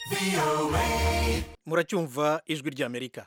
muracyumva ijwi ry'amerika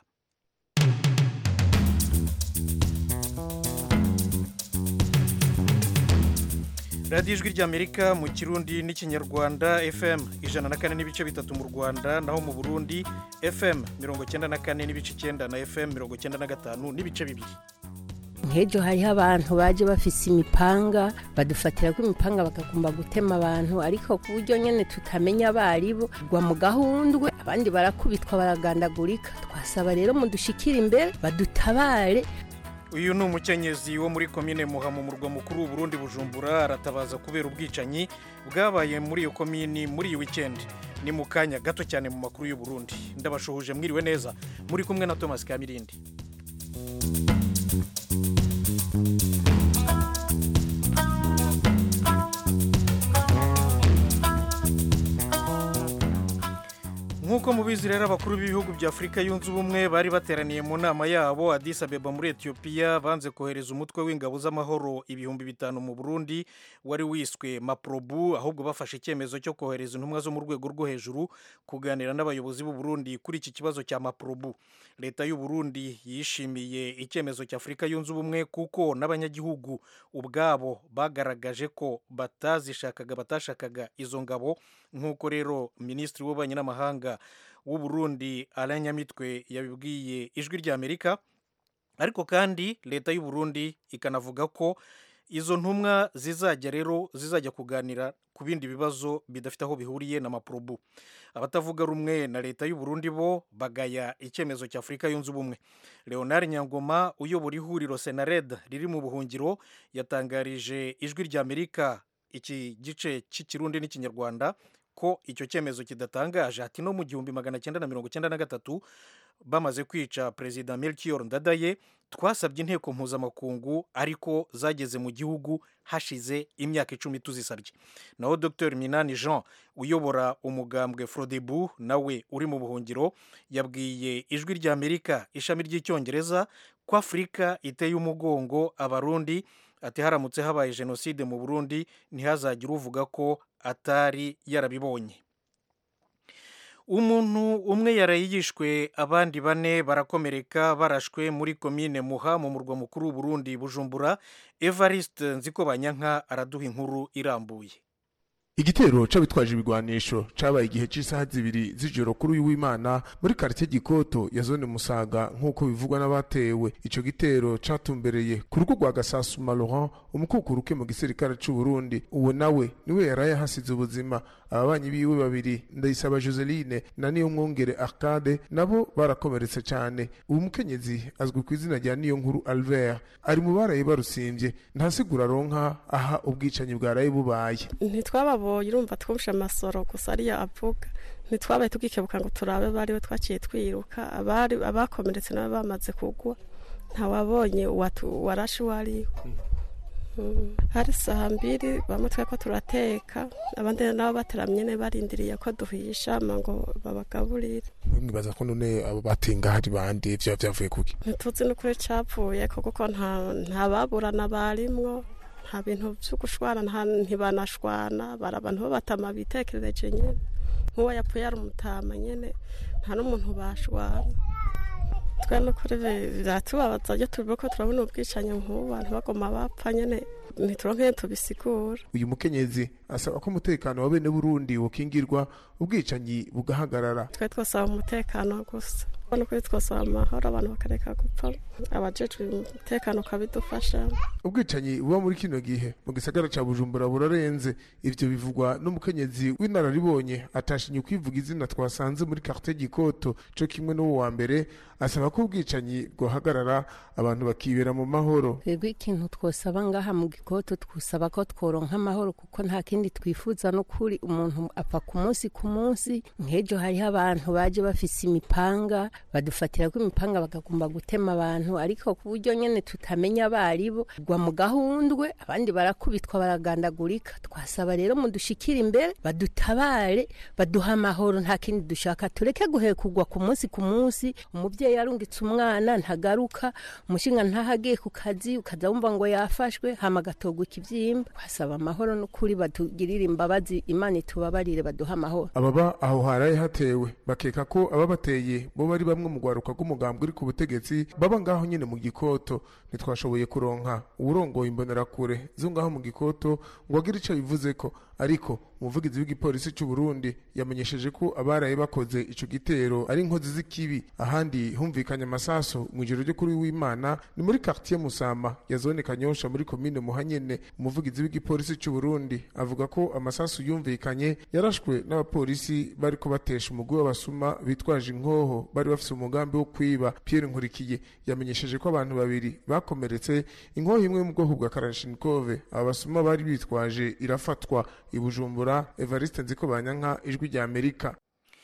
radiyo ijwi ry'amerika mu kirundi n'ikinyarwanda fm ijana na kane n'ibice bitatu mu rwanda naho mu burundi fm mirongo cyenda na kane n'ibice icyenda na fm mirongo cyenda na gatanu n'ibice bibiri nk'ejo hariho abantu baje bafise imipanga badufatira ko imipanga bakagomba gutema abantu ariko ku buryo nyine tutamenya abaribo gwa mu gahundwe abandi barakubitwa baragandagurika twasaba rero mudushikire imbere badutabare uyu ni umukenyezi wo muri komine muha mu murwa mukuru w'uburundi bujumbura aratabaza kubera ubwicanyi bwabaye muri iyo komini muri iyi wikendi ni mu kanya gato cyane mu makuru y'uburundi ndabashuhuje mwiriwe neza muri kumwe na thomas kamirindi nk'uko mubizi rero abakuru b'ibihugu bya afurika yunze ubumwe bari bateraniye mu nama yabo Addis Abeba muri etiyopiya banze kohereza umutwe w'ingabo z'amahoro ibihumbi bitanu mu burundi wari wiswe maprobu ahubwo bafashe icyemezo cyo kohereza intumwa zo mu rwego rwo hejuru kuganira n'abayobozi b'u Burundi kuri iki kibazo cya maprobu leta y'u Burundi yishimiye icyemezo cya afurika yunze ubumwe kuko n'abanyagihugu ubwabo bagaragaje ko batazishakaga batashakaga izo ngabo nk'uko rero minisitiri w'ububanyi n'amahanga w'u Burundi Alain Nyamitwe yabibwiye ijwi ry'Amerika ariko kandi leta y'u Burundi ikanavuga ko izo ntumwa zizajya rero zizajya kuganira ku bindi bibazo bidafite aho bihuriye na maprobu abatavuga rumwe na leta y'u Burundi bo bagaya icyemezo cya Afurika yunze ubumwe Leonard Nyangoma uyobora ihuriro Senared riri mu buhungiro yatangarije ijwi ry'Amerika iki gice cy'ikirundi n'ikinyarwanda ko icyo cyemezo kidatangaje ati no mu gihumbi magana cyenda na mirongo cyenda na gatatu bamaze kwica perezida Melchior Ndadaye twasabye inteko mpuzamakungu ariko zageze mu gihugu hashize imyaka icumi tuzisabye naho Dr Minani Jean uyobora umugambwe Frodebu nawe uri mu buhungiro yabwiye ijwi ry'Amerika ishami ry'icyongereza ko Afurika iteye umugongo abarundi ati haramutse habaye jenoside mu Burundi ntihazagire uvuga ko atari yarabibonye umuntu umwe yaraye yishwe abandi bane barakomereka barashwe muri komine muha mu murwa mukuru w'uburundi bujumbura evariste nziko banyanka araduha inkuru irambuye igitero c'abitwaje ibigwanisho cabaye igihe c'isaha zibiri z'ijoro kuri uyu w'imana muri karite gikoto ya zone musaga nk'uko bivugwa n'abatewe ico gitero catumbereye ku rugo rwa gasasuma laurent umukukuruke mu gisirikare c'uburundi uwo nawe niwe yaraye hasize ubuzima ababanyi biwe babiri ndayisaba joseline na niyo mwongere arcade nabo barakomeretse cane uwo mukenyezi azwi ku izina rya niyo nkuru albert ari mu baraye barusimvye ntasigura aronka aha ubwicanyi bwaraye bubaye ntitwababonye urumva twumvishe amasoro gusa ariyo avuga ntitwabaye tugikebuka ngo turabe bariwe twaciye twiruka abari abakomeretse nabo bamaze kugwa ntawabonye warashe uwo ariwe hari saa mbiri bamwe tweko turateka abandi nabo bateramye ne barindiriye ko duhisha ngo babagaburire mwibaza ko none abo batenga hari bande vya vyavuye kuki ntituzi n'ukuri capfuye kuko nta baburana barimwo nta bintu byo gushwana ntibanashwana bari abantu babatama bitekerereje nyine nk'uwo yapfuye ari umutama nyine nta n'umuntu bashwana twe n'ukuri biratubabaza iyo tubivuga ko turabona ubwicanyi nk'ubu bantu bagoma bapfa nyine ntituronke tubisigura uyu mukenyezi asaba ko umutekano wa bene burundi wokingirwa ubwicanyi bugahagarara twe twasaba umutekano gusa ubona ko twasaba amahoro abantu bakareka gupfa abajejwe umutekano ukabidufasha ubwicanyi buba muri kino gihe mu gisagara ca bujumbura burarenze ivyo bivugwa n'umukenyezi w'inararibonye atashinye kwivuga izina twasanze muri carte gikoto co kimwe n'uwo wa mbere asaba ko ubwicanyi bwohagarara abantu bakibera mu mahoro twebwe ikintu twosaba ngaha mu gikoto twusaba ko tworonka amahoro kuko nta kindi twifuza n'ukuri umuntu apfa ku munsi ku munsi nk'ejo hariho abantu baje bafise imipanga badufatira ko imipanga bakagomba gutema abantu ariko ku buryo nyene tutamenya abaribo gwa mu gahundwe abandi barakubitwa baragandagurika twasaba rero mudushikira imbere badutabare baduha amahoro nta kindi dushaka tureke guhekugwa ku munsi ku munsi umuvyeyi arungitse umwana ntagaruka umushinga ntahagiye ku kazi ukaza wumva ngo yafashwe hama agatogwa ikivyimba twasaba amahoro n'ukuri batugirire imbabazi imana itubabarire baduha amahoro ababa aho haraye hatewe bakeka ko ababateye bo bari bamwe mu rwaruka rw'umugambwe uri ku butegetsi baba ngaho nyine mu gikoto ntitwashoboye kuronka uwurongoye imbonerakure zo ngaho mu gikoto ngo agire ico bivuze ko ariko umuvugizi w'igipolisi cy'u Burundi yamenyesheje ko abaraye bakoze ico gitero ari inkozi z'ikibi ahandi humvikanye amasaso mu ijoro ryo kuri w'Imana ni muri quartier Musama ya zone Kanyosha muri komine Muhanyene umuvugizi w'igipolisi cy'u Burundi avuga ko amasasu yumvikanye yarashwe n'abapolisi bariko batesha umugwi w'abasuma bitwaje inkoho bari bafise umugambi wo kwiba Pierre Nkurikiye yamenyesheje ko abantu babiri bakomeretse inkoho imwe mu bwoko bwa Kalashnikov aba basuma bari bitwaje irafatwa i Bujumbura Evariste Nziko Banyanka ijwi rya Amerika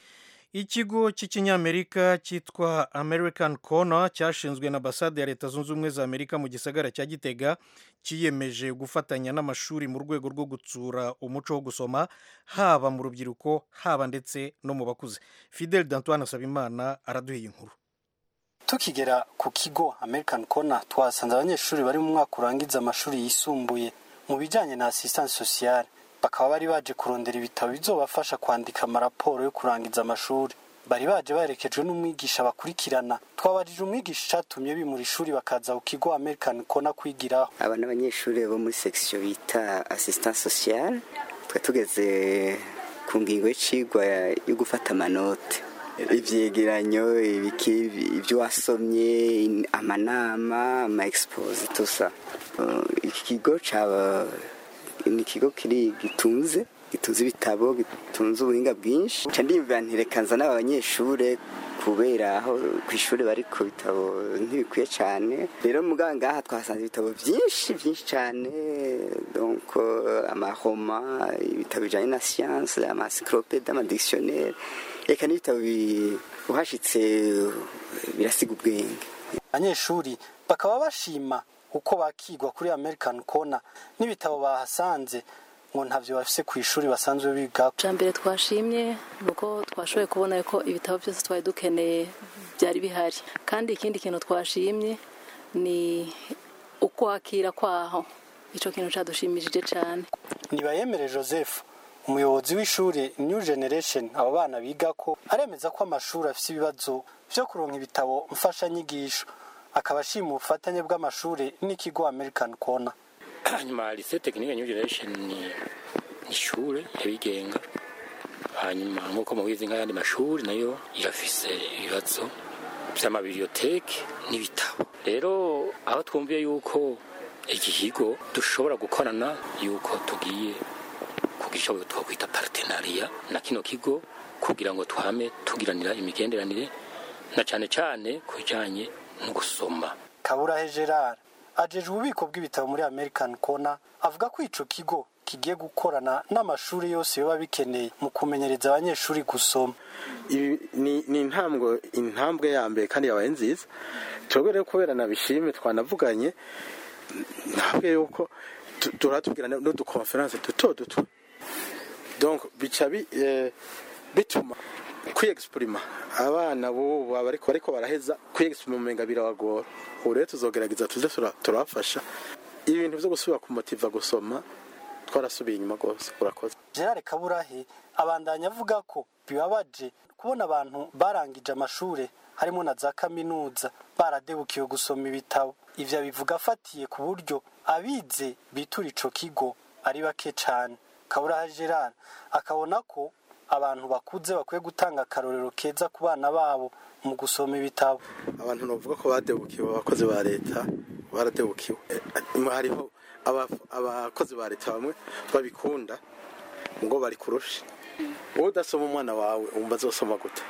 ikigo cy'ikinyamerika cyitwa american corner cyashinzwe na ambasade ya leta zunze ubumwe za amerika mu gisagara cya gitega cyiyemeje gufatanya n'amashuri mu rwego rwo gutsura umuco wo gusoma haba mu rubyiruko haba ndetse no mu bakuze fidel dantoine asabimana araduha inkuru tukigera ku kigo american corner twasanze abanyeshuri bari mu mwaka urangiza amashuri yisumbuye mu bijyanye na assistance sociale bakaba bari baje kurondera ibitabo bizobafasha kwandika amaraporo yo kurangiza amashuri bari baje baherekejwe n'umwigisha bakurikirana twabajije umwigisha icyatumye bimura ishuri bakaza ku kigo american corner kwigiraho aba ni abanyeshuri bo muri section bita assistance sociale twe tugeze ku ngingo y'icigwa yo gufata amanote ivyegeranyo ibyo wasomye amanama ama expose tusa iki kigo caba ni ikigo kiri gitunze gitunze ibitabo gitunze ubuhinga bwinshi nca ndiyumvira ntireka nzana abanyeshure kubera aho ku ishuri bari ku bitabo ntibikwiye cyane rero muganga ngaha twasanze ibitabo byinshi byinshi cyane donc amahoma ibitabo bijyanye na siyanse amasikropede amadictionnaire reka n'ibitabo uhashitse birasiga ubwenge abanyeshuri bakaba bashima uko bakigwa kuri american corner n'ibitabo bahasanze ngo ntabyo bafise ku ishuri basanzwe biga bwa mbere twashimye ni uko twashoboye kubona ko ibitabo byose twari dukeneye byari bihari kandi ikindi kintu twashimye ni ukwakira kwaho icyo kintu cyadushimishije cyane ntibayemere joseph umuyobozi w'ishuri new generation abo bana biga ko aremeza ko amashuri afite ibibazo byo kuronka ibitabo mfashanyigisho akaba ashima ubufatanye bw'amashuri n'ikigo american corner hanyuma lise tekinike new generation ni ishuri yabigenga hanyuma nk'uko mubizi nk'ayandi mashuri nayo irafise ibibazo by'amabiriyoteke n'ibitabo rero aho twumviye yuko iki kigo dushobora gukorana yuko tugiye kugisha twakwita partenariya na kino kigo kugira ngo twame tugiranira imigenderanire na cyane cyane ku bijyanye no gusoma kaburahe gerard ajejwe ububiko bw'ibitabo muri american corner avuga ko ico kigo kigiye gukorana n'amashuri yose biba bikeneye mu kumenyereza abanyeshuri gusoma ni intambwe intambwe ya mbere kandi yabaye nziza twebwe rero kubera nabishime twanavuganye ntabwe yuko turatubwira n'udukonferanse duto duto donc bica bituma kwiyegisiprima abana bubu bariko bariko baraheza kwiyegisiprima umenga birabagora ubu rero tuzogerageza tuze turabafasha ibintu vyo gusubira kumutiva gusoma twarasubiye inyuma rwose urakoze gerard kaburahe abandanya avuga ko bibabaje kubona abantu barangije amashure harimo na za kaminuza baradebukiwe gusoma ibitabo ivyo bivuga afatiye ku buryo abize bitura ico kigo ari bake cane kaburahe gerard akabona ko abantu bakuze bakwiye gutanga akarorero keza ku bana babo mu gusoma ibitabo abantu bavuga ko badebukiwe abakozi ba leta baradebukiwe hariho abakozi ba leta bamwe babikunda ngo bari kurusha wowe udasoma umwana wawe wumva azosoma gute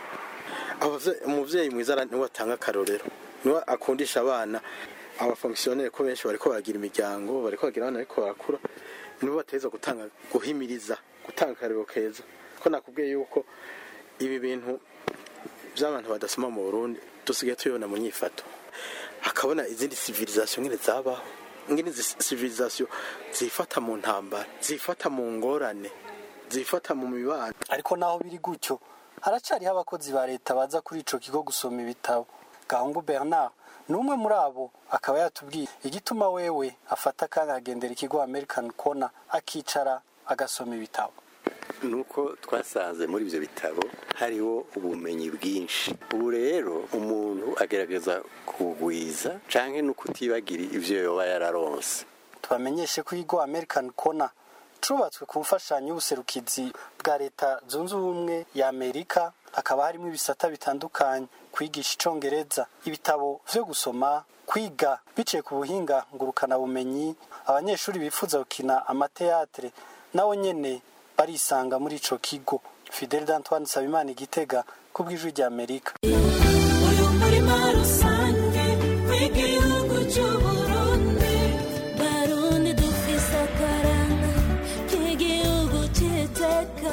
umubyeyi mwiza niwe atanga akarorero niwe akundisha abana abafongisiyoneri ko benshi bariko baragira imiryango bariko bagira abana ariko barakura nibo bateza gutanga guhimiriza gutanga akarorero keza ko nakubwiye yuko ibi bintu by'abantu badasoma mu burundi dusigaye tubibona mu nyifato hakabona izindi civilisation nyine zabaho ngene izi civilisation zifata mu ntambara zifata mu ngorane zifata mu mibano ariko naho biri gutyo haracariho abakozi ba leta baza kuri ico kigo gusoma ibitabo gahungu bernard ni umwe muri abo akaba yatubwiye igituma wewe afata akanya agendera ikigo american corner akicara agasoma ibitabo nuko twasanze muri ibyo bitabo hariho ubumenyi bwinshi ubu rero umuntu agerageza kugwiza canke no kutibagira ivyo yoba yararonse tubamenyeshe ko ikigo american corner cubatswe ku mfashanyo y'ubuserukizi bwa leta zunze ubumwe ya amerika hakaba harimo ibisata bitandukanye kwigisha icongereza ibitabo vyo gusoma kwiga biciye ku buhinga ngurukanabumenyi abanyeshuri bifuza gukina amateatre nawo nyene barisanga muri ico kigo fidel d'antoine sabimana igitega ku bw'ijwi rya amerika uyu murima rusange w'igihugu cy'uburundi barundi dufise akaranga k'igihugu cy'iteka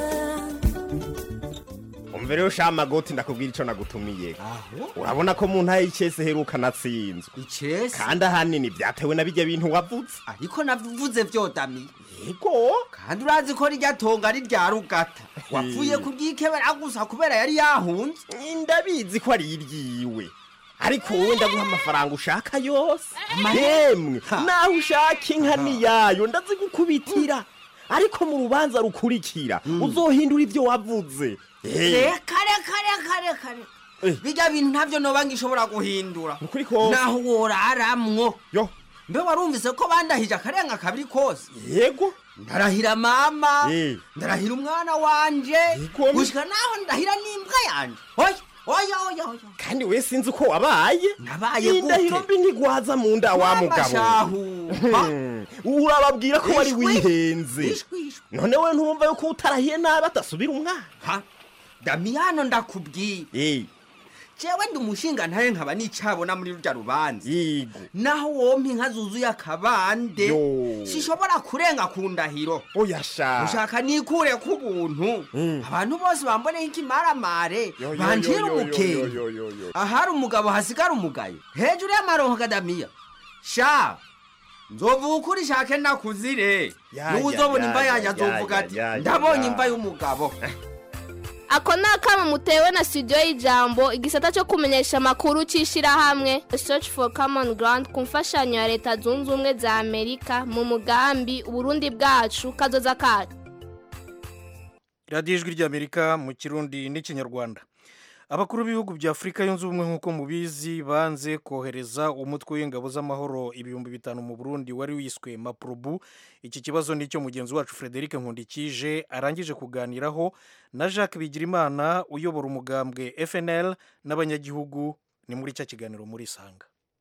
umva rero sha magoti ndakubwira ico nagutumiye urabona ko mu ntaye y'icese heruka natsinzwe icese kandi ahanini vyatewe na bijya bintu wavuze ariko navuze vyodamiye yego kandi urazi ko rirya tonga ari rya rugata wapfuye kuryikebera gusa kubera yari yahunze ndabizi ko ari iryiwe ariko wowe ndaguha amafaranga ushaka yose Amahera? yemwe naho ushaka inka niyayo ndazigukubitira ariko mu rubanza rukurikira uzohindura ivyo wavuze Eh, reka reka reka reka reka bijya bintu ntavyo noba ngishobora guhindura Nukuri kose. naho woraramwo yo mbe warumvise ko bandahije akarenga kabiri kose yego ndarahira mama Eh. ndarahira umwana wanje Igomwe. gushika naho ndahira n'imbwa yanje oya oya oya oya kandi we sinzi uko wabaye nabaye indahiro mbi ntigwaza mu nda wa Mama mugabo shahu. Hmm, urababwira ko wari Ishwi. wihenze Ishwi, ishwi. none we ntumva yuko utarahiye nabi atasubira umwana ha damiyano ndakubwiye Eh, jewe ndi umushinga ntaye nkaba nicabona muri rurya rubanza yigo naho wompa inka zuzuye akabande Yo. sishobora kurenga ku ndahiro oya sha ushaka nikure ku buntu Mm. abantu bose bamboneho ikimaramare Yo, yo, banjira yo, yo, yo, umukenge yo, yo, yo. ahari umugabo hasigara umugayo hejuru y'amaronko kadamiya sha nzovuga ukuri shake nakuzire Ya, niwe ya, uzobona ya, imva ya, yanjye ya, azovuga ya, ati ya, ya, ndabonye ya." imva y'umugabo ako ni akama mutewe na studio y'ijambo igisata cyo kumenyesha amakuru cy'ishyirahamwe search for common ground ku mfashanyo ya leta zunze ubumwe za amerika mu mugambi uburundi bwacu kazoza kacu radiyo ijwi ry'amerika mu kirundi n'ikinyarwanda abakuru b'ibihugu bya afurika yunze ubumwe nk'uko mubizi banze kohereza umutwe w'ingabo z'amahoro ibihumbi bitanu mu burundi wari wiswe mapurubu iki kibazo ni icyo mugenzi wacu frederic nkundikije arangije kuganiraho na jacques bigirimana uyobora umugambwe fnl n'abanyagihugu ni muri cya kiganiro muri isanga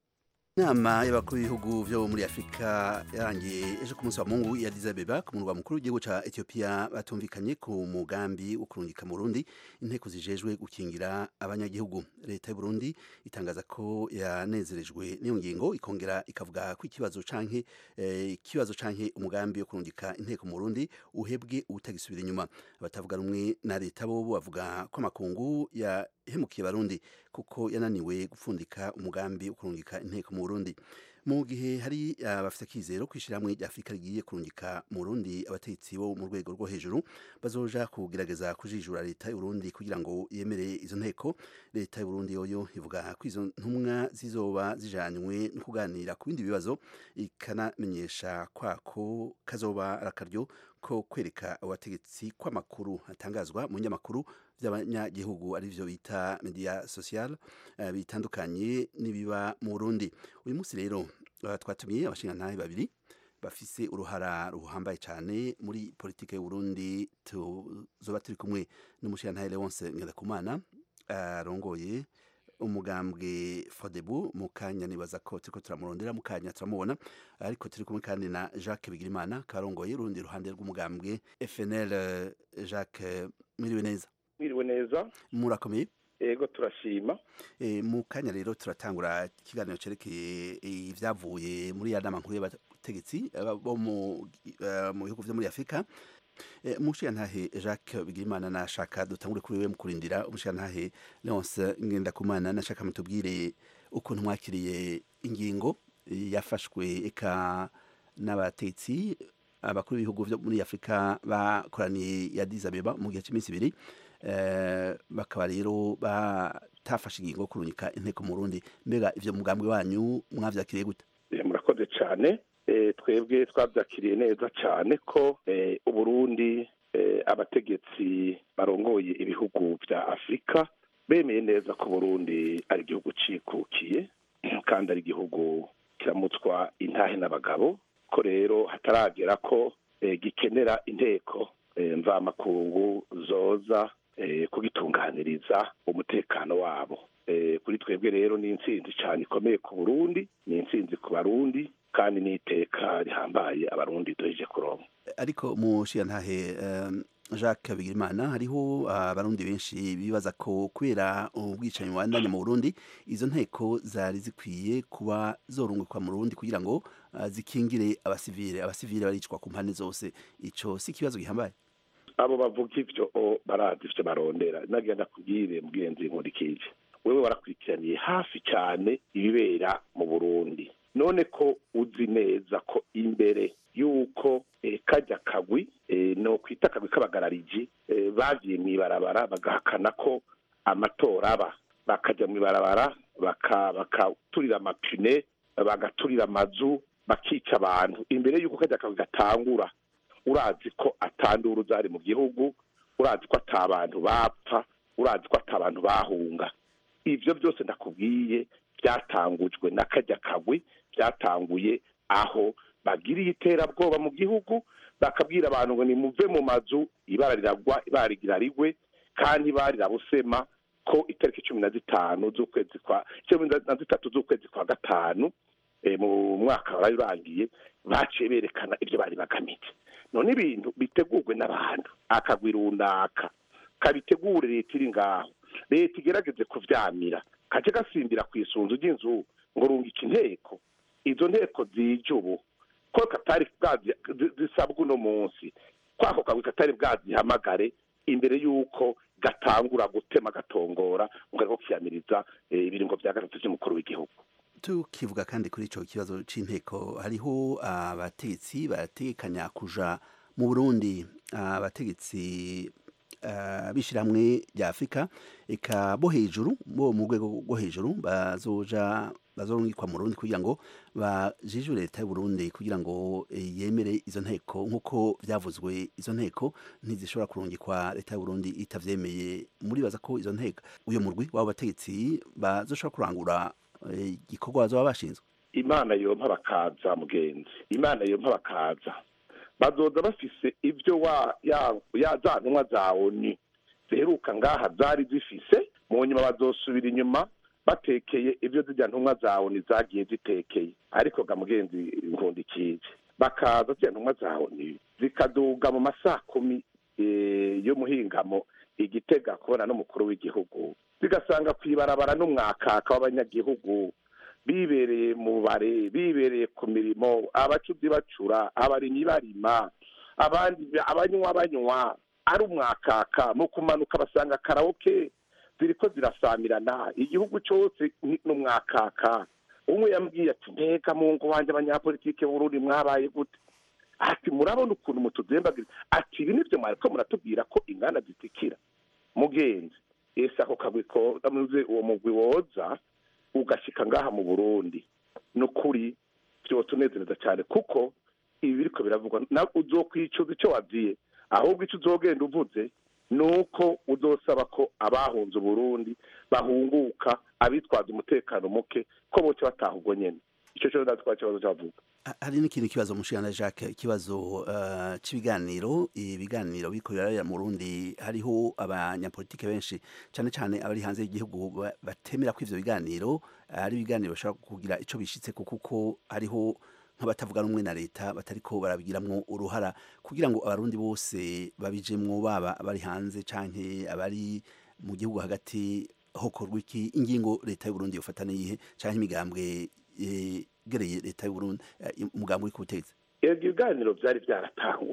inama y'abakuru b'ibihugu byo muri afurika yarangiye ejo ku munsi wa mungu ya Addis Abeba ku murwa mukuru w'igihugu cya etiyopiya batumvikanye ku mugambi wo kurungika mu burundi inteko zijejwe gukingira abanyagihugu leta y'u burundi itangaza ko yanezerejwe n'iyo ngingo ikongera ikavuga ko ikibazo canke eh, ikibazo canke umugambi wo kurungika inteko mu burundi uhebwe utagisubira inyuma abatavuga rumwe na leta bo bavuga ko amakungu yahemukiye abarundi kuko yananiwe gupfundika umugambi wo kurungika inteko mu Burundi mu gihe hari abafite akizero kwishyiramwe rya Afurika rigiye kurungika mu Burundi abategetsi bo mu rwego rwo hejuru bazoja kugerageza kujijura leta y'u Burundi kugira ngo yemere izo nteko leta y'u Burundi yoyo ivuga ko izo ntumwa zizoba zijanywe no kuganira ku bindi bibazo ikanamenyesha kwako kazoba arakaryo ko kwereka abategetsi kw'amakuru atangazwa mu nyamakuru by'abanyagihugu ari byo bita media social uh, bitandukanye n'ibiba mu Burundi uyu munsi rero uh, twatumiye abashingantahe babiri bafise uruhara ruhambaye cyane muri politike y'u Burundi tuzoba turi kumwe n'umushingantahe Leonce Ngendakumana arongoye uh, umugambwe Fodebu mu kanya nibaza ko turiko turamurondera mu kanya turamubona ariko turi kumwe kandi na Jacques Bigirimana karongoye urundi ruhande rw'umugambwe FNL uh, Jacques mwiriwe neza mwiriwe neza murakomeye ego turashima e, mu kanya rero turatangura ikiganiro cerekeye ibyavuye muri ya nama nkuru y'abategetsi bo mu uh, mu bihugu vyo muri Afrika Eh, umushiyantahe jacques bigirimana nashaka dutangure kuri we mu kurindira umushiyantahe leonce ngendakumana nashaka mutubwire ukuntu mwakiriye ingingo eh, yafashwe eka n'abatetsi abakuru b'ibihugu vyo muri afurika bakoraniye ya dizabeba mu gihe cy'iminsi ibiri eh, bakaba rero batafashe ingingo yo kurungika inteko mu rundi mbega ivyo mugambwe wanyu mwavyakiriye gute Eh, murakoze cyane Eh, twebwe twabyakiriye neza cyane ko eh, uburundi eh, abategetsi barongoye ibihugu bya afurika bemeye neza ko burundi ari igihugu cikukiye kandi ari igihugu kiramutswa intahe n'abagabo ko rero hataragera ko eh, gikenera inteko eh, mvamakungu zoza eh, kugitunganiriza umutekano wabo Eh, kuri twebwe rero ni intsinzi cyane ikomeye ku burundi ni intsinzi ku barundi kandi n'iteka rihambaye abarundi duheje kuronka ariko mushiyantahe um, jacques bigirimana hariho abarundi benshi bibaza ko kubera ubwicanyi bubandanya mu burundi izo nteko zari zikwiye kuba zorungikwa mu burundi kugira ngo uh, zikingire abasivile abasivile baricwa ku mpande zose ico si ikibazo gihambaye abo bavuga ivyo o, barazi ivyo barondera nagira ndakubwire mugenzi nkurikije wewe warakurikiraniye hafi cyane ibibera mu burundi none ko uzi neza ko imbere y'uko eh, kajya kagwi eh, no kwita akagwi k'abagarariji eh, bagiye mu ibarabara bagahakana ko amatora aba bakajya mu ibarabara baka- bakaturira amapine bagaturira amazu bakica abantu imbere y'uko kajya kagwi gatangura urazi ko atandura zari mu gihugu urazi ko ata bantu bapfa urazi ko ata bantu bahunga ivyo byose ndakubwiye byatangujwe na kajya kagwi byatanguye aho bagiriye iterabwoba mu gihugu bakabwira abantu ngo nimuve mu mazu ibara riragwa ibara rigira rigwe kandi barirabusema ko itariki cumi na zitanu z'ukwezi kwa cumi na zitatu z'ukwezi kwa gatanu eh, mu mwaka wari urangiye baciye berekana ibyo bari bagamije none ibintu bitegurwe n'abantu akagwi runaka kabitegure leta iri ngaho leta igerageze kuvyamira kace gasimbira ku isunzu ry'inzu ngo rungika inteko izo nteko zije ubu ko katari bwazi zi- zisabwa uno munsi kwako kagwi katari bwazihamagare imbere y'uko gatangura gutema gatongora ngo ariko kiyamiriza eh, ibiringo vya gatatu vy'umukuru w'igihugu tukivuga kandi kuri ico kibazo c'inteko hariho abategetsi barategekanya kuja mu burundi abategetsi uh, b'ishirahamwe rya afurika eka bo hejuru bo mu rwego rwo hejuru bazoja bazorungikwa mu Burundi kugira ngo bajijwe leta y'u Burundi kugira ngo eh, yemere izo nteko nk'uko vyavuzwe izo nteko ntizishobora kurungikwa leta y'u Burundi itavyemeye muribaza ko izo nteko uyo murwi w'abo bategetsi bazoshobora kurangura eh, igikorwa bazoba bashinzwe imana yompa bakaza mugenzi imana yompa bakaza bazoza bafise ibyo wa ya, ya za ntumwa za oni ziheruka ngaha zari zifise mu nyuma bazosubira inyuma batekeye ibyo zirya ntumwa za oni zagiye zitekeye ariko ga mugenzi nkundikije bakaza zirya ntumwa za oni zikaduga mu masaa kumi eh, y'umuhingamo igitega kubona n'umukuru w'igihugu zigasanga kwibarabara n'umwakaka w'abanyagihugu bibereye mu bare bibereye ku mirimo abacuzi bacura abarimyi barima abandi abanywa banywa ari umwakaka mu kumanuka basanga karaoke ziriko zirasamirana igihugu cyose ni umwakaka umwe yambwiye ati mbega mungu wanje abanyapolitike b'urundi mwabaye gute ati murabona ukuntu mutuzembagira ati ibi nivyo mwariko muratubwira ko inganda zitikira mugenzi ese ako kagwi ko ndamuze uwo mugwi woza ugashika ngaha mu burundi ni ukuri vyotunezereza cyane kuko ibi biriko biravugwa na uzokwicuza ico waziye ahubwo ico uzogenda uvuze ni uko uzosaba ko abahunze uburundi bahunguka abitwaza umutekano muke ko boce bataha ubwo nyene ico cyo ndatwara ikibazo cavuga Ha- hari n'ikindi kibazo mushikana Jacques ikibazo uh, c'ibiganiro ibiganiro bikorera mu Burundi hariho abanyapolitike benshi cane cane abari hanze y'igihugu ba- batemera ko ivyo biganiro ari ibiganiro bashobora kugira ico bishitse kuko hariho nk'abatavuga rumwe na leta batariko barabigiramwo uruhara kugira ngo abarundi bose babijemwo baba abari hanze canke abari mu gihugu hagati hokorwa iki ingingo leta y'u Burundi yofata niyihe canke imigambwe yegereye leta y'u Burundi eh, umugambi uri ku butegetsi ibyo biganiro byari byaratanguye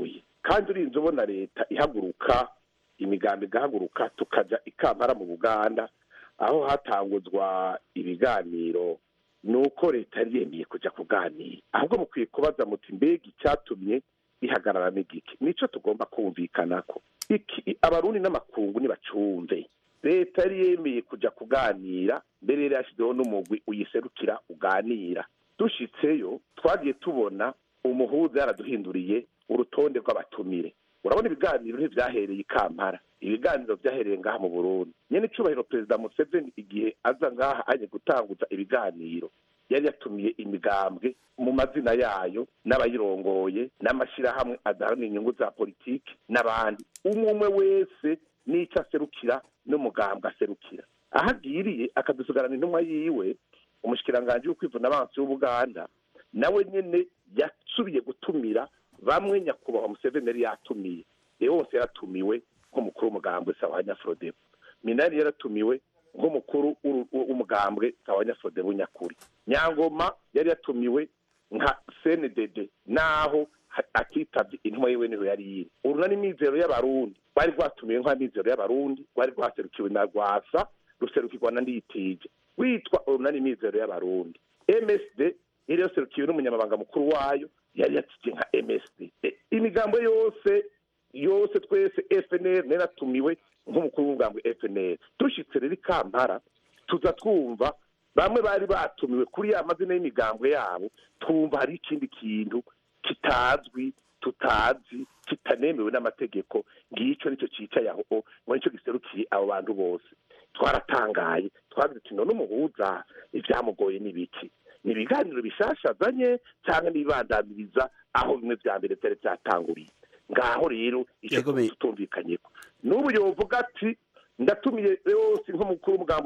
kandi urinze ubona leta ihaguruka imigambi igahaguruka tukajya ikampara mu buganda aho hatanguzwa ibiganiro ni uko leta yari yemeye kujya kuganira ahubwo mukwiye kubaza muti mbega icyatumye ihagarara n'igiki nicyo tugomba kumvikana ko iki abarundi n'amakungu ntibacumve leta yari yemeye kujya kuganira mbere yari yashyizeho n'umugwi uyiserukira uganira dushyitseyo twagiye tubona umuhuza yaraduhinduriye urutonde rw'abatumire urabona ibiganiro ntibyahereye i kampala ibiganiro byahereye ngaha mu burundi nyine icyubahiro perezida museveni igihe aza ngaha aje gutanguza ibiganiro yari yatumiye imigambwe mu mazina yayo n'abayirongoye n'amashyirahamwe adaharanira inyungu za politiki n'abandi umwe umwe wese n'icyo aserukira n'umugambwe aserukira aho agiriye akadusigarana intumwa yiwe umushikiranganji w'ukwivuna abansi w'ubuganda nawe nyine yasubiye gutumira bamwe nyakubahwa museveni yari yatumiye rero wose yaratumiwe nk'umukuru w'umugambwe sawa nyaforodebo minani yaratumiwe nk'umukuru w'umugambwe sawa nyaforodebo nyakuri nyangoma yari yatumiwe nka cndd naho atitabye intumwa yiwe niho yari yiri urunani mizero y'abarundi rwari rwatumiwe nka mizero y'abarundi rwari rwaserukiwe na rwasa ruserukirwa na nditije witwa urunani mizero y'abarundi msd yari yaserukiwe n'umunyamabanga mukuru wayo yari yatike nka msd imigambo yose yose twese fnr naratumiwe nk'umukuru w'umugambwe fnr dushyitse rero i kampala tuza twumva bamwe bari batumiwe kuri ya mazina y'imigambwe yabo twumva hari ikindi kintu kitazwi tutazi kitanemewe n'amategeko ngicyo nicyo cyicaye aho ngo nicyo giserukiye abo bantu bose twaratangaye twagize tuti none umuhuza ibyamugoye ni biki ni ibiganiro bishashazanye cyangwa n'ibibandamiriza aho bimwe bya mbere byari byatanguriye ngaho rero icyo tutumvikanye ko n'ubu yovuga ati ndatumiye yose nk'umukuru w'umugambo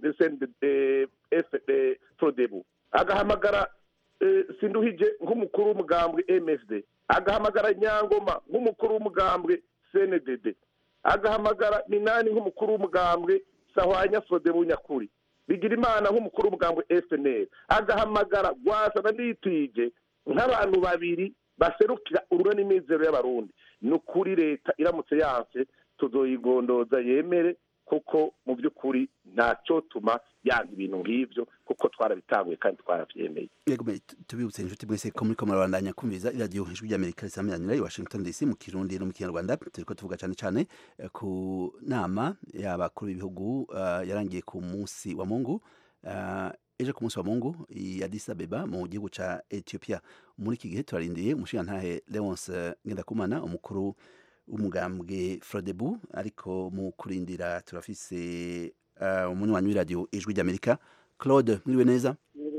frodebu agahamagara sinduhije nk'umukuru w'umugambwe msd agahamagara nyangoma nk'umukuru w'umugambwe cndd agahamagara minani nk'umukuru w'umugambwe sahwanya frodebu nyakuri bigira imana nk'umukuru w'umugambwe fnl agahamagara rwasa na nitije nk'abantu babiri baserukira ururani mizero y'abarundi ni ukuri leta iramutse yanse tuzoyigondoza yemere kuko mu by'ukuri ntacyo tuma yanga ibintu nk'ibyo kuko twarabitanguye kandi twarabyemeye yego tubibutse inshuti mwese ko muri ko murabandanya kumviza iradiyo ijwi ry'amerika risamiranyira i washington dc mu kirundi no mu kinyarwanda turiko tuvuga cyane cyane ku nama y'abakuru b'ibihugu uh, yarangiye ku munsi wa mungu uh, ejo ku munsi wa mungu i Addis Abeba mu gihugu ca Ethiopia muri iki gihe turarindiye umushirantahe Leonce Ngendakumana umukuru w'umugambwe Frodebu ariko mu kurindira turafise uh, umunywanyi w'iradiyo ijwi ry'Amerika Claude mwiriwe neza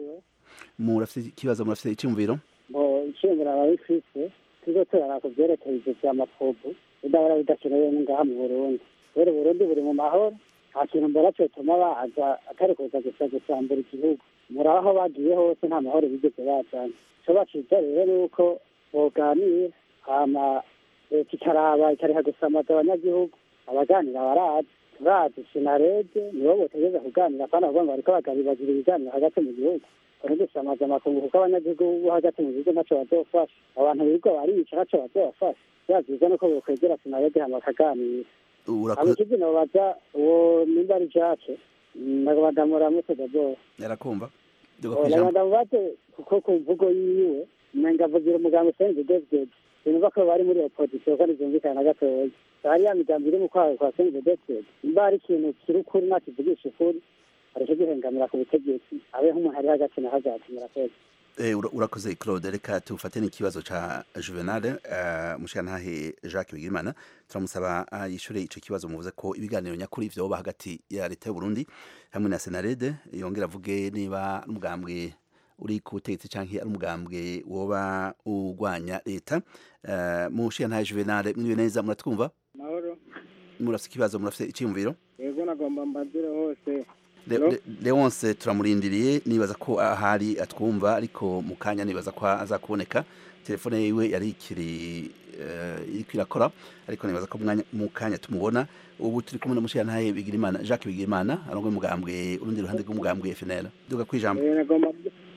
murafite ikibazo murafite icyumviro bo icyumviro ababifise tuzo turara ku byerekeye ivyo vya mafobu bidahora bidakenewe ngaha mu Burundi rero Burundi buri mu mahoro nta kintu mbona cyotuma baza atari kuza gusa gusambura igihugu muri aho bagiye hose nta mahoro bigeze bajana icyo baciza rero ni uko boganira hama leta ikaraba ikariha gusamaza abanyagihugu abaganira barazi turazi sinarede nibo botegeza kuganira kandi bavuga ngo bariko bagabibagira ibiganiro hagati mu gihugu kone gusamaza amakungu kuko abanyagihugu bo hagati mu gihugu ntaco bazofasha abantu birirwa bariyica ntaco bazobafasha vyaziza nuko bokwegera sinarede hama bakaganira abakizi nobaza uwo nimba ari jake nagabadamu mutega bose yarakumva nagabadamu bate kuko ku mvugo yiwe umenga avugira umuganga usenze david sinumva ko bari muri opozisiyo kandi vyumvikana na gatoya hari ya migambi iri mu kwawe kwa senze david nimba hari ikintu kiri ukuri nakivugisha ukuri areke gihengamira ku butegetsi abe nk'umuntu ari hagati na hagati murakoze urakoze claude reka tufate n'ikibazo ca juvenal mushirantahe jacques bigirimana turamusaba yishure ico kibazo muvuze ko ibiganiro nyakuri vyoba hagati ya leta y'uburundi hamwe na senarede yongera avuge niba n'umugambwe uri ku butegetsi canke ari umugambwe woba urwanya leta mushirantahe juvenal mwiriwe neza muratwumva mahoro murafite ikibazo murafite iciyumviro yego nagomba mbazire hose leonce turamurindiriye nibaza ko ahari atwumva ariko mu kanya nibaza ko azakuboneka telefone yiwe yari ikiri iriko irakora ariko nibaza ko mu kanya tumubona ubu turi kumwe n'umushirantahe bigirimana jacques bigirimana arongoye umugambwe urundi ruhande rw'umugambwe fnl duga kwijambo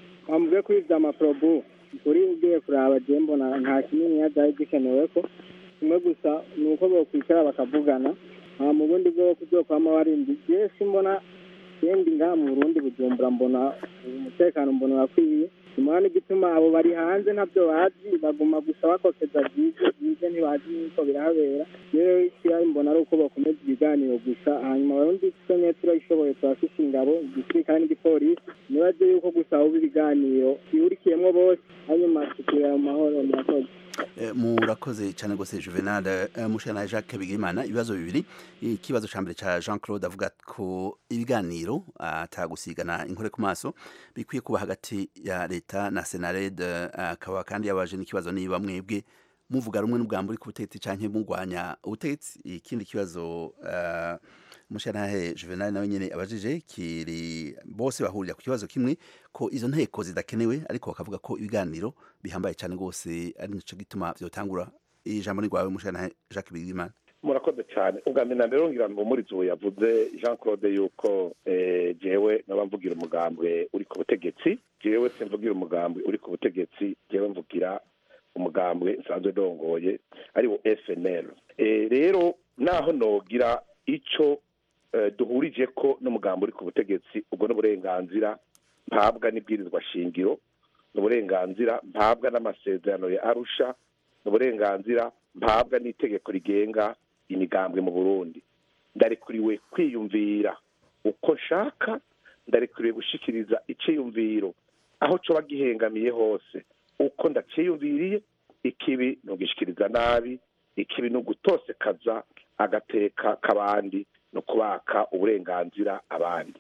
wambwiye kuri vya maprobu kuri ugiye kuraba je mbona nta kinini vyari gikenewe ko kimwe gusa ni uko bokwicara bakavugana hama mu bundi bwo kuzokwama barindi jewe simbona yendi ngaha mu burundi bujumbura mbona umutekano mbona urakwiye simona n'igituma abo bari hanze ntabyo bazi baguma gusa bakokeza byize byize ntibazi n'uko birahabera rero ikibazo mbona ari uko bakomeza ibiganiro gusa hanyuma abarundi twemye turabishoboye turafise ingabo igisirikare n'igipolisi nibaze yuko gusa ahubwo ibiganiro bihurikiyemwo bose hanyuma tukira mu mahoro murakoze Eh, murakoze cyane rwose juvenal Eh, mushana jacques bigirimana ibibazo bibiri ikibazo cya mbere cya jean claude avuga ko ibiganiro atagusigana inkore ku maso bikwiye kuba hagati ya leta na senared eh, akaba kandi yabaje n'ikibazo niba mwebwe muvuga rumwe n'ubwambo uri ku butegetsi cyangwa murwanya ubutegetsi ikindi kibazo eh, mushanahe juvenal nawe nyine abajije kiri bose bahurira ku kibazo kimwe ko izo nteko zidakenewe ariko bakavuga ko ibiganiro bihambaye cyane rwose ari nicyo gituma byotangura ijambo ni rwawe mushanahe jacques bigirimana murakoze cyane ubwa mbere na mbere ngira ngo muri ubu yavuze jean claude yuko eh, jewe naba mvugira umugambwe uri ku butegetsi jewe simvugira umugambwe uri ku butegetsi jewe mvugira umugambwe nsanzwe ndongoye ari wo fnl Eh, rero naho nogira ico eh, duhurije ko n'umugambi uri ku butegetsi ubwo n'uburenganzira mpabwa n'ibwirizwa shingiro n'uburenganzira mpabwa n'amasezerano ya arusha n'uburenganzira mpabwa n'itegeko rigenga imigambwe mu burundi ndarekuriwe kwiyumvira uko nshaka ndarekuriwe gushikiriza iciyumviro aho coba gihengamiye hose uko ndaciyumviriye ikibi ntugishikiriza nabi ikibi ni ugutosekaza agateka k'abandi no kubaka uburenganzira abandi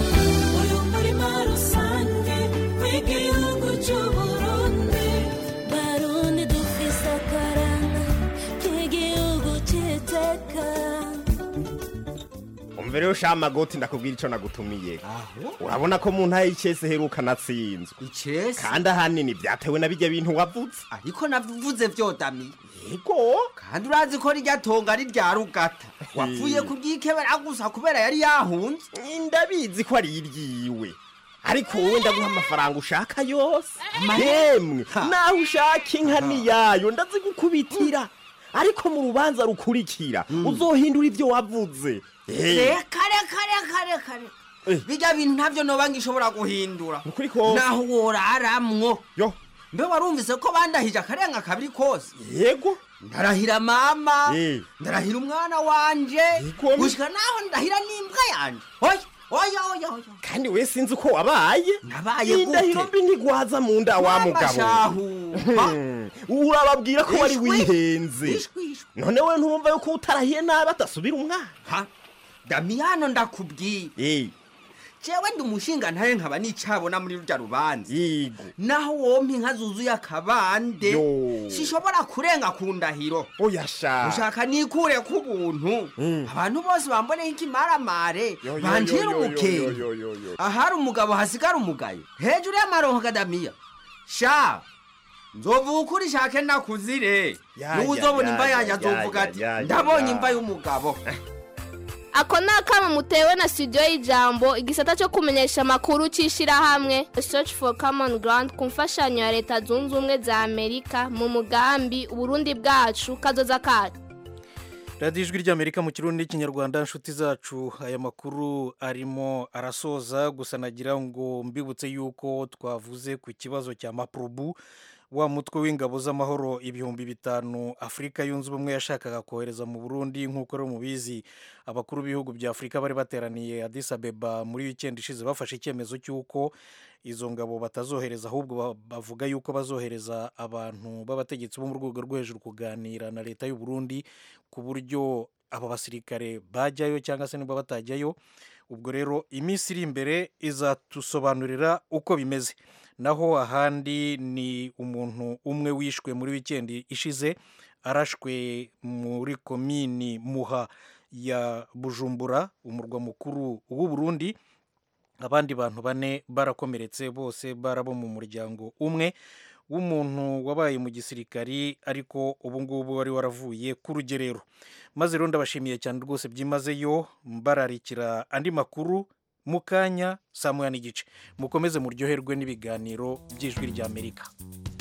umurima rusange w'igihugu cy'uburundi barundi dufise akaranga k'igihugu cy'iteka umva rero sha magoti ndakubwira ico nagutumiye urabona ko mu ntaye y'icese heruka natsinzwe icese kandi ahanini vyatewe na bijya bintu wavuze ariko navuze vyodamiye yego kandi urazi ko rirya tonga ari rya rugata wapfuye kuryikebera gusa kubera yari yahunze ndabizi ko ari iryiwe ariko wowe ndaguha amafaranga ushaka yose yemwe naho ushaka inka niyayo ndazigukubitira ariko mu rubanza rukurikira uzohindura ibyo wavuze Eh, reka reka reka reka reka bijya bintu ntabyo noba ngishobora guhindura ukuri kose naho woraramwo yo mbe warumvise ko bandahije akarenga kabiri kose yego ndarahira mama Eh. ndarahira umwana wanje gushika naho ndahira n'imbwa yanje oya oya oya oya kandi we sinzi uko wabaye nabaye gute indahiro mbi ntigwaza mu nda wa mugabo shahu urababwira ko wari Ishwi. wihenze Ishwi, ishwi. none we ntumva yuko utarahiye nabi atasubira umwana damiyano ndakubwiye Eh, jewe ndi umushinga ntaye nkaba nicabona muri rurya rubanza yego naho wompa inka zuzuye akabande Yo. sishobora kurenga ku ndahiro oya sha ushaka nikure ku buntu abantu bose bamboneho ikimaramare Yo, yo, banjira yo, yo, umukenge yo, yo, yo, yo. ahari umugabo hasigara umugayo hejuru y'amaronko kadamiya sha nzovuga ukuri shake nakuzire Ya, niwe ya, uzobona ya, imva ya, yanjye ya, azovuga ya, ati ya, ya, ndabonye ya." imva y'umugabo ako ni akamo mutewe na studio y'ijambo igisata cyo kumenyesha amakuru cy'ishyirahamwe search for common ground ku mfashanyo ya leta zunze ubumwe za amerika mu mugambi uburundi bwacu kazoza kacu radiyo ijwi ry'amerika mu kirundi n'ikinyarwanda inshuti zacu aya makuru arimo arasoza gusa nagira ngo mbibutse yuko twavuze ku kibazo cya mapurubu wa mutwe w'ingabo z'amahoro ibihumbi bitanu afurika yunze ubumwe yashakaga kohereza mu burundi nk'uko rero mubizi abakuru b'ibihugu bya afurika bari bateraniye Addis Abeba muri wikendi ishize bafashe icyemezo cy'uko izo ngabo batazohereza ahubwo ba- bavuga yuko bazohereza abantu b'abategetsi bo mu rwego rwo hejuru kuganira na leta y'u Burundi ku buryo abo basirikare bajyayo cyangwa se niba batajyayo ubwo rero iminsi iri imbere izatusobanurira uko bimeze naho ahandi ni umuntu umwe wishwe muri wikendi ishize arashwe muri komini muha ya bujumbura umurwa mukuru w'u Burundi abandi bantu bane barakomeretse bose barabo mu muryango umwe w'umuntu wabaye mu gisirikari ariko ubu ngubu wari waravuye ku rugerero maze rero ndabashimiye cyane rwose byimazeyo mbararikira andi makuru mu kanya saa moya n'igice mukomeze muryoherwe n'ibiganiro by'ijwi ry'amerika